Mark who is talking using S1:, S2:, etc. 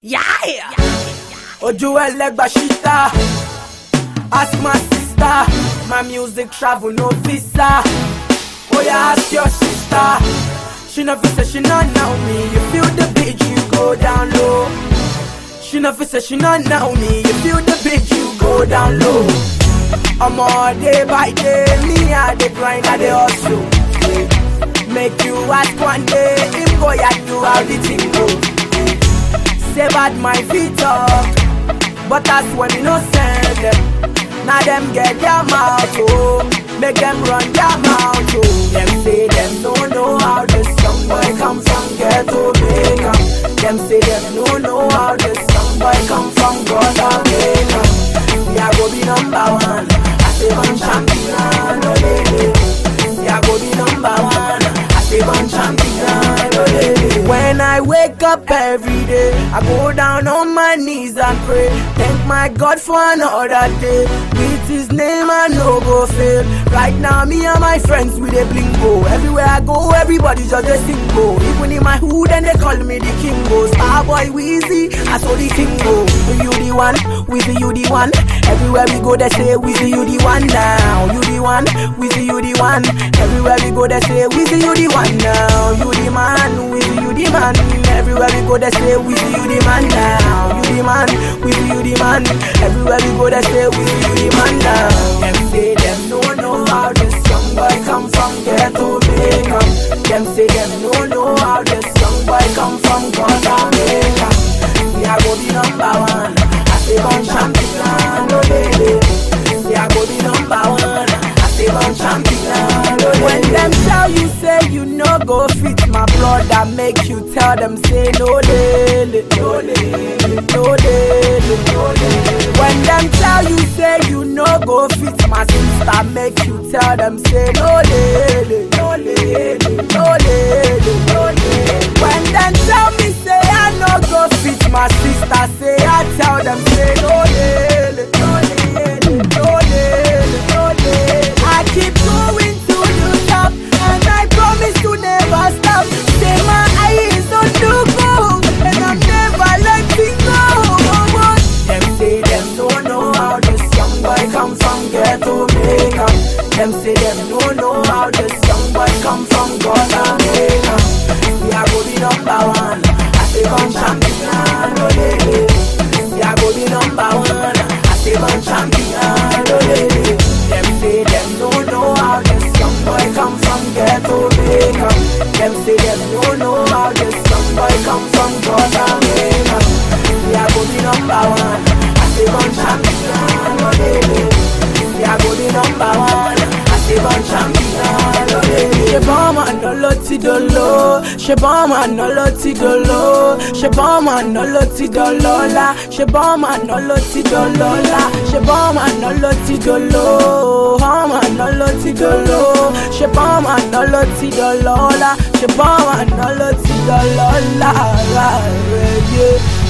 S1: Yeah!
S2: Ojú ẹlẹ́gbà ṣíta. Ask my sister. My music travel no visa. Oya ask your sister. She no fit say she no know me. You feel the beat, you go down low. She no fit say she no know me. You feel the beat, you go down low. Omo day by day, me I dey grind, I dey hustle. Make you ask one day, him go at you how the thing go. Say bad my feet talk, but that's when you no send them. Now them get their mouth oh, make them run their mouth oh. Them say them no know how this young boy come from ghetto Jamaica. Them say them no know how this young boy come from God Jamaica. Me I go be number one, I say one champion, oh lady. Me I go be number one, I say one champion, oh lady. When I wake up every day, I go down on my knees and pray. Thank my God for another day. With His name I no go fail. Right now, me and my friends we dey blingo. Everywhere I go, everybody just dey sing go. Even in my hood, and they call me the king go. Starboy Weezy, I saw the king go. You the one, Weezy you the one. Everywhere we go, they say Weezy you the one now. You the one, Weezy you the one. Everywhere we go, they say Weezy you the one now. You the man, Weezy you the man. Everywhere we go, they say Weezy you the man now. You the man, Weezy you the man. Everywhere we go, they say Weezy you the man now. Them say them no know how this young boy come from ghetto Jamaica. Them say them no know how this young boy come from God Jamaica. Me I go be number one. I say one champion, oh baby. Me I go be number one. I say one champion, oh When them tell you say you no go fit my brother, make you tell them say no lele, no lele, no lele, no lele. When them tell you say you no go fit my sister, make you tell them say no lele, no lele, no lele, no lele. When them tell me say I no go fit my sister, say I tell them say no lele, no lele, no lele, no lele. I keep going to the top, and I promise to never stop. Say my eyes on the goal, and I'm never letting go. Them say them don't know how this young boy come from ghetto Jamaica. Them say them don't know how this young boy come from God Jamaica. Me I go be number one, I say one champion, oh lady. Me I go be number one, I say one champion, oh lady. Them say them don't know how this young boy come from ghetto Jamaica. Them say them don't know how this young boy come from God Jamaica. Me I go be number one, I say one champion, oh lady. Me I go be number one, I say one champion, oh lady. Ṣé bọ́ọ̀mù àná ló ti dolo? Ṣé bọ́ọ̀mù àná ló ti dolo? Ṣé bọ́ọ̀mù àná ló ti dọlọ́lá? Ṣé bọ́ọ̀mù àná ló ti dọlọ́lá? Ṣé bọ́ọ̀mù àná ló ti dolo? Bọ́ọ̀mù àná ló ti dolo? Ṣé bọ́ọ̀mù àná ló ti dọlọ́lá? Ṣé bọ́ọ̀mù àná ló ti dọlọ́lá? Rárá rẹ̀ yé.